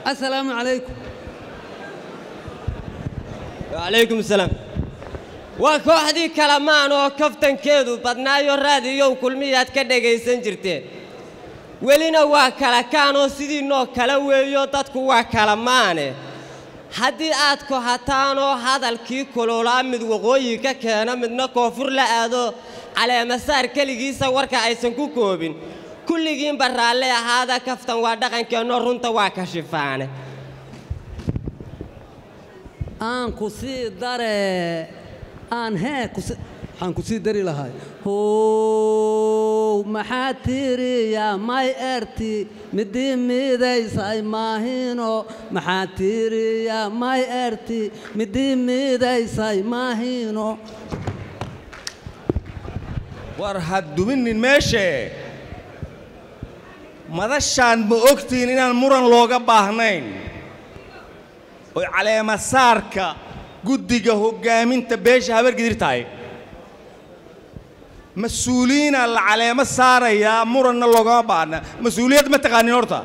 assalaamu calaykum wacalaykum asalaam waa kooxdii kalamaan oo kaftankeedu badnaayo raadiyow kulmiyaad ka dhagaysan jirteen welina waa kala kaanoo sidiinoo kala weeyo dadku waa kalamaane haddii aad kohataanoo hadalkii kululaa mid waqooyi ka keena midna koonfur la aado caleemasaar keligiisa warka aysan ku koobin kulligiinba raalle ahaada kaftan waa dhaqankeennoo runta waa kashifaane aan ku sii dare aan hee kusi waxaan ku sii dari lahay how maxaa tiiriya may erti midii miidaysay maahino maxaa tiiriya may erti midii miidaysay maahino war ha duminin meeshee madashaan ma ogtihiin inaan muran looga baahnayn oy caleemasaarka guddiga hoggaaminta beesha habargidir tahay mas-uuliyiinaa la caleemo saarayaa muranna loogama baahna mas-uuliyad ma taqaanin horta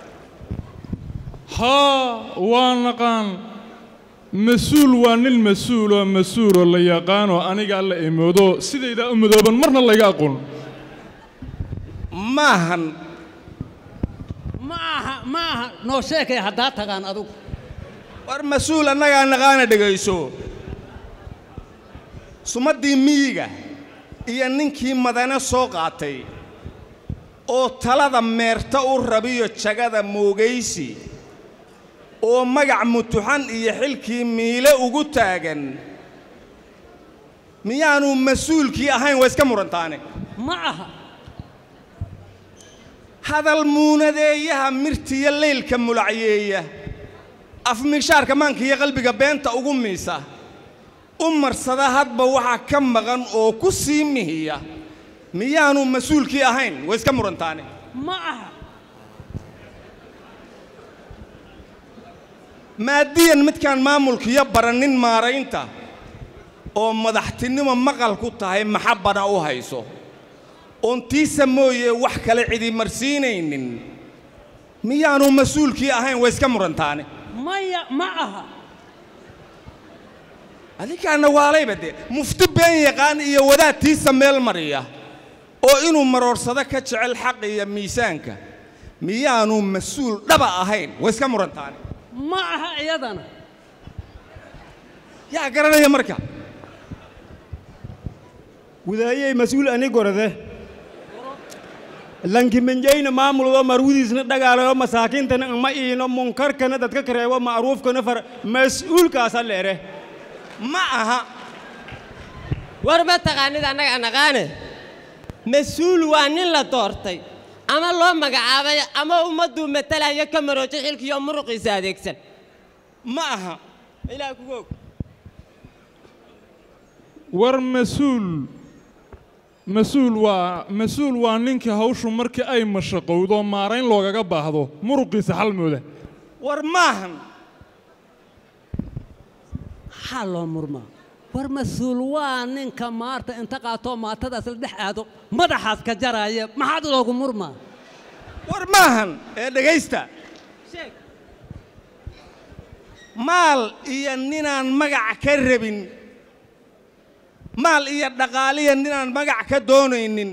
haa waa naqaan mas-uul waa nin mas-uuloo mas-uuloo la yaqaanoo aniga alla imoodo sidaydaa u madooban marna layga aqoon maahan ma aha ma aha noo sheekay haddaa tagaan adugu war mas-uul annagaa naqaana dhegayso sumaddii miyiga iyo ninkii madane soo qaatay oo talada meerta u rabiyo jagada moogaysi oo magac mutuxan iyo xilkii miile ugu taagan miyaanu mas-uulkii ahayn waa iska murantaane ma aha hadal muunadeeyaha mirtiyo leylka mulacyeeya afmiishaarka maanka iyo qalbiga beenta ugu miisa u marsada hadba waxaa ka maqan oo ku sii mihiya miyaanu mas-uulkii ahayn waa iska murantaane ma aha maadiyan midkaan maamulkiyo baranin maaraynta oo madaxtinimo maqal ku tahay maxabbana u hayso oon tiisa mooye wax kale cidi marsiinaynin miyaanu mas-uulkii ahayn waa iska murantaane maya ma aha adinkaana waalayba dee mufti been yaqaan iyo wadaad tiisa meel mariya oo inuu maroorsado ka jecel xaqa iyo miisaanka miyaanu mas-uul dhaba ahayn waa iska murantaane ma aha iyadana yaa garanaya marka gudaayey mas-uul ani gorode lankimanjayna maamuldo marwudiisna dhagaalayo masaakiintana ama iino munkarkana dadka kareebo ma'ruufkana far mas-uulkaasa leere ma aha war ma taqaanid annaga naqaane mas-uul waa nin la doortay ama loo magacaabay ama ummadduu matalayo ka maroojo xilkiiyo muruqiisa adeegsan ma aha ilaah kugu og war mas-uul mas-uul waa mas-uul waa ninkii hawshu markii ay mashaqowdo maarayn loogaga baahdo muruqiisa xalmooda war maahan maxaa loo murmaa war mas-uul waa ninka maarta inta qaatoo maatadaas la dhex aado madaxaas ka jaraya maxaad loogu murmaa war maahan ee dhegaysta maal iyo ninaan magac ka rabin maal iyo dhaqaaliya ninaan magac ka doonaynin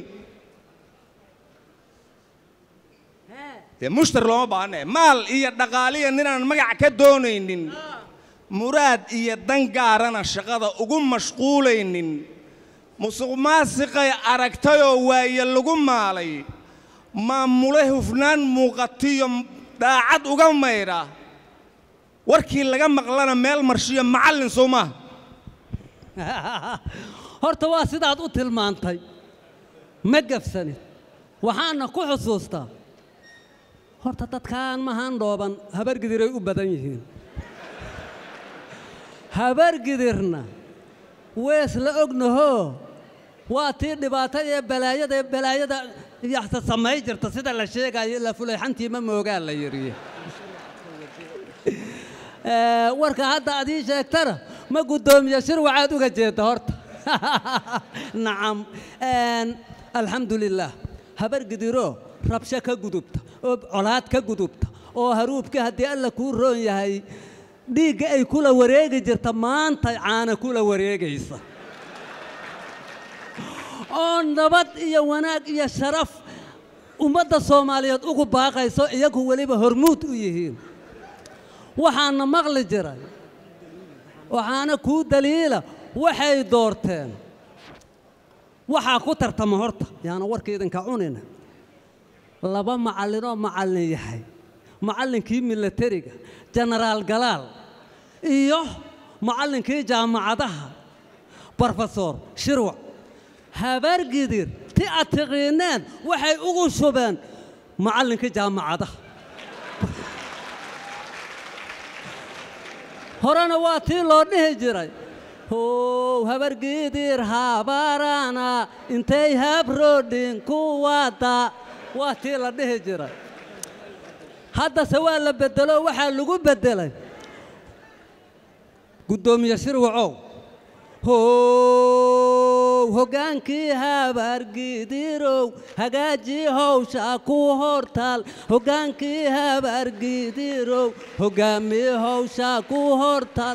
dee mushtar looma baahne maal iyo dhaqaaliya ninaan magac ka doonaynin muraad iyo dan gaarana shaqada ugu mashquulaynin musuq maasiqay aragtayoo waaye lagu maalay maamule hufnaan muuqatiyo daacad uga maydha warkii laga maqlana meel marshiyo macallin soo maaha horta waa sidaad u tilmaantay ma gafsanid waxaana ku xusuustaa horta dadkaan mahaan dhooban habargidiray u badan yihiin habargidirna wees la ognahoo waa tii dhibaatada ee balaayada ee balaayada yaxta samay jirta sida la sheegayo la fulayxantii ma moogaa la yidhi warka hadda aad ii sheegtana ma guddoomiye shir waxaad uga jeedda horta nacam alxamdu lilaah habargidiroo rabsho ka gudubta oo colaad ka gudubta oo haruubka haddii alla kuu roon yahay dhiigga ay kula wareegi jirta maanta caana kula wareegaysa oo nabad iyo wanaag iyo sharaf ummadda soomaaliyeed ugu baaqayso iyagu weliba hormuud u yihiin waxaana maqli jiray waxaana kuu daliila waxay doorteen waxaa ku tartama horta yaana warka idinka cunina laba macallinoo macallin yahay macallinkii milatariga jenaraal galaal iyo macallinkii jaamacadaha brofesor shirwac habaargidir ti aad tiqiineen waxay ugu shubeen macallinkii jaamacadaha horena waa tii loo dhihi jiray how habargidir habarana intay habrodhin ku wada waa tii la dhihi jiray haddase waa la bedelo waxaa lagu beddelay guddoomiye shirwacow how hoggaankii habaargidirow hagaajii howsha ku hortaal hoggaankii habaargidirow hoggaamii howsha ku hortaal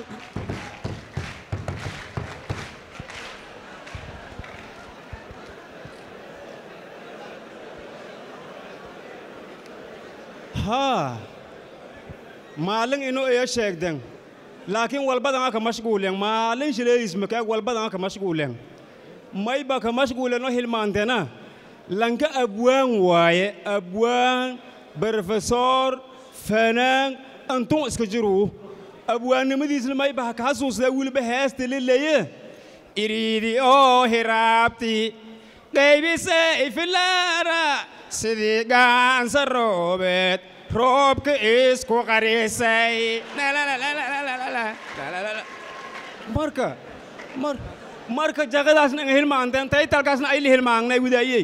haa maalin inuu iyo sheegden laakiin walbadan aka mashguulen maalin shileeyis makaag walbadan aka mashguulen mayba ka mashguuleno hilmaantena lanka abwaan waaye abwaan brofesor fanaan antun iska jiruu abwaannimadiisna mayba ha ka xasuusdaa weliba heesta lileye iriidi oo hiraabti qaybise ifilaara sidii gaansa roobeed roobka isku qarisay marka mar marka jaqadaasna anga hilmaanteen taytalkaasna ayli hilmaangnay widaayey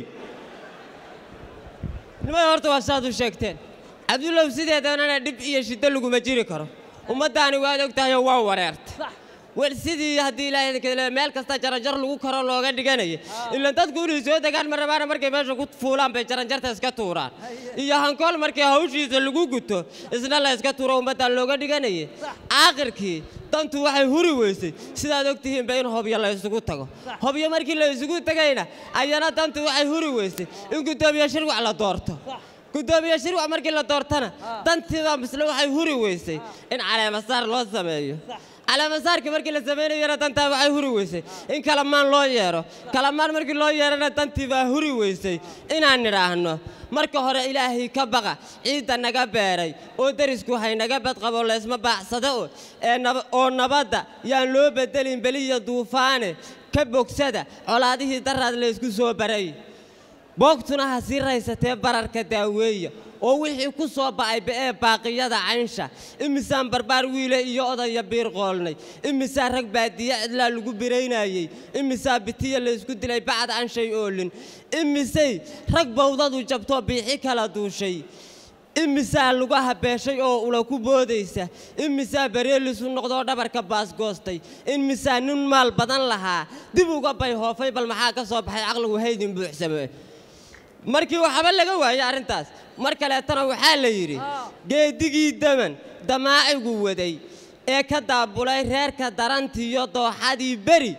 nimada horta waa saad u sheegteen cabdullow sideedanana dhib iyo shiddo laguma jiri karo ummaddaani waad og tahayoo waa wareerta wel sidii haddii ilaahay idinka leeyahay meel kasta jaranjar lagu karo looga dhiganaya ilaan dadku inay soo degaan ma rabaana markay meesha ku fuulaan bay jaranjarta iska tuuraan iyo hankool markii hawshiisa lagu guto isna la iska tuuro ummaddaa looga dhiganaya aakhirkii dantu waxay huri weysay sidaad og tihiinba in hobyo la isugu tago hobyo markii la isugu tegayna ayana dantu waxay huri weysay in guddoomiye shirwac la doorto guddoomiye shirwac markii la doortana dantiiba misle waxay huri weysay in caleemasaar loo sameeyo caleemasaarkii markii la samaynayana dantaa waxay huri weysay in kalamaan loo yeedho kalamaan markii loo yeedhana dantii baa huri weysay inaan nidhaahno marka hore ilaahay ka baqa ciidda naga beeray oo derisku haynaga badqabo laysma baacsado oo ee naba- oo nabadda yaan loo bedelin beliya duufaane ka bogsada colaadihii daraad laysku soo baray boogtuna ha sii raysatee bararka daaweeya oo wixii ku soo ba'ay ba'ee baaqiyada caynsha imisaan barbaar wiile iyo odaya biir qoolnay imisaa rag baadiye cidlaa lagu biraynayey imisaa bitiya laysku dilay bacad aan shay oolin imisay rag bawdadu jabtoo biixi kala duushay imisaa lagu habeeshay oo ula ku boodaysa imisaa bareelisu noqdoo dhabarka baasgoostay imisaa nin maal badan lahaa dib uga bay hoofay bal maxaa ka soo baxay caqligu haydin buuxsame markii waxba laga waayey arrintaas mar kaleetana waxaa la yidhi geedigii daman damaacigu waday ee ka daabulay reerka darantiiyo dooxadii beri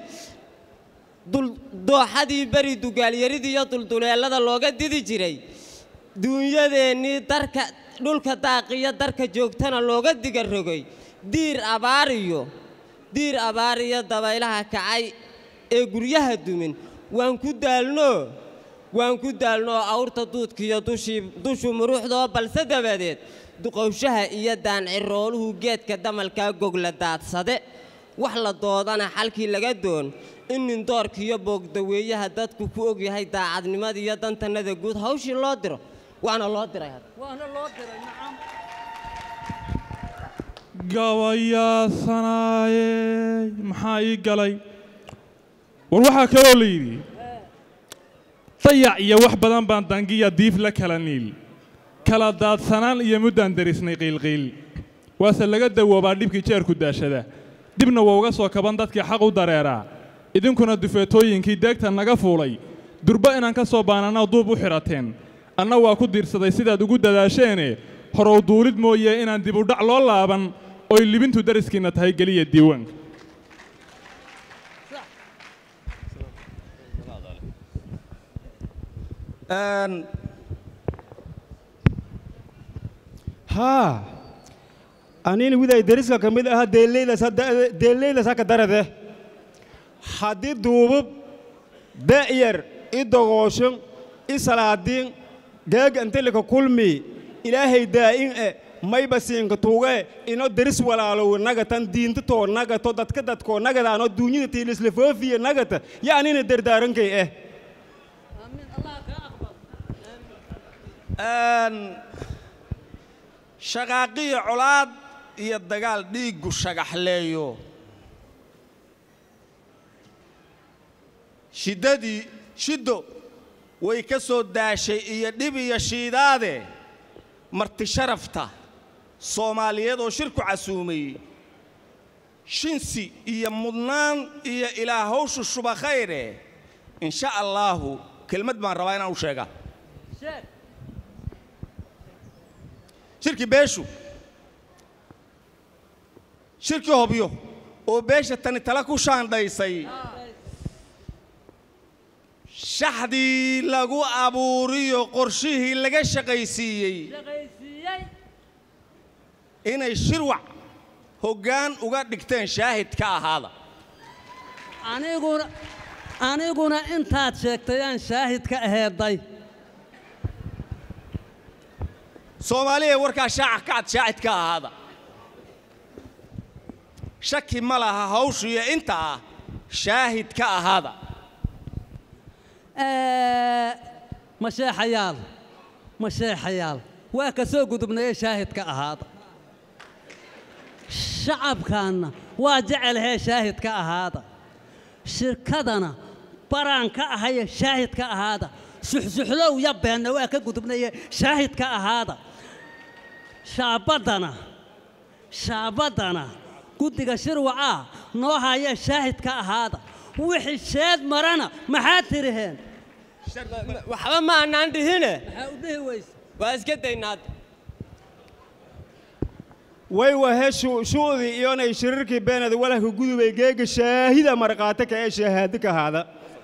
dul- dooxadii beri dugaalyaridii iyo dulduleellada looga didi jiray duunyadeennii darka dhulka daaqiyo darka joogtana looga diga rogay diir abaariyo diir abaariyo dabaylaha kacay ee guryaha dumin waan ku daalnoo waan ku daalnoo awrta duudkiiyo dushii dushu muruuxdoo balse dabadeed duqowshaha iyo daancirooluhu geedka damalkaa gogla daadsade wax la doodana xalkii laga doon in nindoorkiiyo boogdaweeyaha dadku ku ogyahay daacadnimada iyo dantannada guud hawshii loo diro waana loo diray hadda waana loo diray nacam gabayaasanaaye maxaa ii galay war waxaa kaloo la yidhi dayac iyo wax badan baan dangiya diif la kala niil kala daadsanaan iyo muddaan derisnay qiilqiil waase laga dawoobaa dhibkii jeerku daashada dibna waa uga soo kaban dadkii xaq u dareeraa idinkuna dufeetooyinkii deegta naga fuulay durba inaan ka soo baanana duub u xidhateen anna waa ku diirsaday sidaad ugu dadaasheene horow duulid mooye inaan dib u dhac loo laaban oy libintu dariskiinna tahay geliya diiwaanka Een, haa anina widay deriska ka mid ahaa deeleydas hadda- deeleydas haka darade haddii duubub da'yar i dogooshan i salaadiin geega intilika kulmi ilaahay daa'in e mayba siinka tuuge ino deris walaalow nagatan diinta too nagato dadka dadkoo nagadaano duunyada tiilisla foofiya nagata ya anina dardaarankay eh een, shaqaaqiyo colaad iyo dagaal dhiiggu shagaxleeyo shiddadii shiddo way ka soo daashay iyo dhib iyo shiidaade marti sharafta soomaaliyeed oo shirku casuumay shinsi iyo mudnaan iyo ilaa hawshu shuba khayre insha allaahu kelmad baan rabaa inaan u sheega shirkii beeshu shirkii hobyo oo beesha tani tala ku shaandhaysay shaxdii lagu abuuriyo qorshihii laga shaqaysiiyey inay shirwac hoggaan uga dhigteen shaahid ka ahaada aniguna aniguna intaad sheegtay aan shaahid ka aheeday soomaaliya warkaa shaaca kacad shaahid ka ahaada shaki ma laha hawshu iyo inta ah shaahid ka ahaada Ee, masheexayaal masheexayaal waa ka soo gudubnaye shaahidka ahaada shacabkaanna waa jecelhee shaahidka ahaada shirkadana baraan ka ahaye shaahidka ahaada suxsuxlow ya beenna waa ka gudubnaye shaahidka ahaada shaabaddana shaabaddana guddiga shirwacaa noo haya shaahidka ahaada wixii sheed marana maxaad tiriheen waxba ma annaan dhihine maxaa u dhihi weyse waa iska daynaad way wahe shu'dii iyonay shirirkii beenada walahka gudubay geega shaahida marqaate ka ee shahaadi ka haada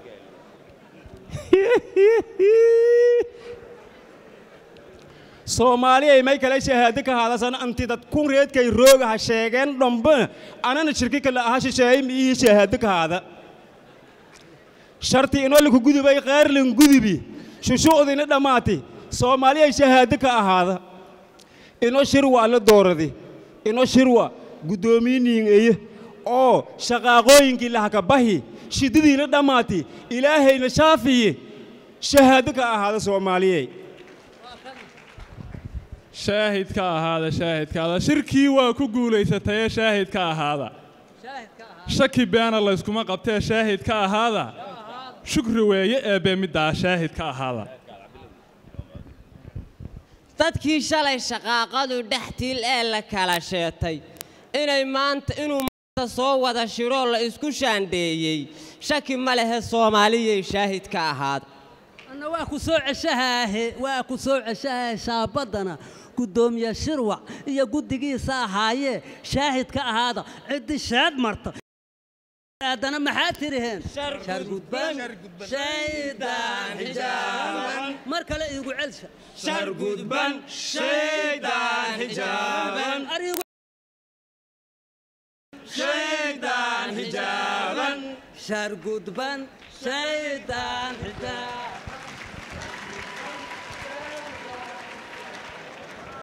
soomaaliyay may kale shahaadi ka haadasan anti dad kun reedkay rooga ha sheegeen dhambe anana shirki kale aha shisheeyay miihi shahaadi ka haada sharti inoo laku gudubay qaarlin gudubi shushu'diina dhammaati soomaaliyay shahaadi ka ahaada ino shirwa la dooradi ino shirwa guddoomiiniin eye oo shaqaaqooyinkii lahaka bahi shiddadiina dhammaati ilaahayna shaafiye shahaado ka ahaada soomaaliyey shaahid ka ahaada shaahid ka ahaada shirkii waa ku guulaysatayee shaahid ka ahaada shaki beena layskuma qabtee shaahid ka ahaada shukri weeye eebbe middaa shaahid ka ahaada dadkii shalay shaqaaqadu dhextiil ee la kala sheetay inay maanta inuu maanta soo wada shiroo la isku shaandheeyey shaki ma lehe soomaaliyay shaahid ka ahaada anna waa ku soo ceshahaahe waa ku soo ceshahaahe shaabaddana guddoomiye shirwac iyo guddigiisa ahaayee shaahid ka ahaada ciddi sheed marta haddana maxaa tiriheen shargudban shaydaan xijaaban mar kale iigu celsha shargudban shaydaan xijaaban arigu shaydaan xijaaban shargudban shaydaan xijaaban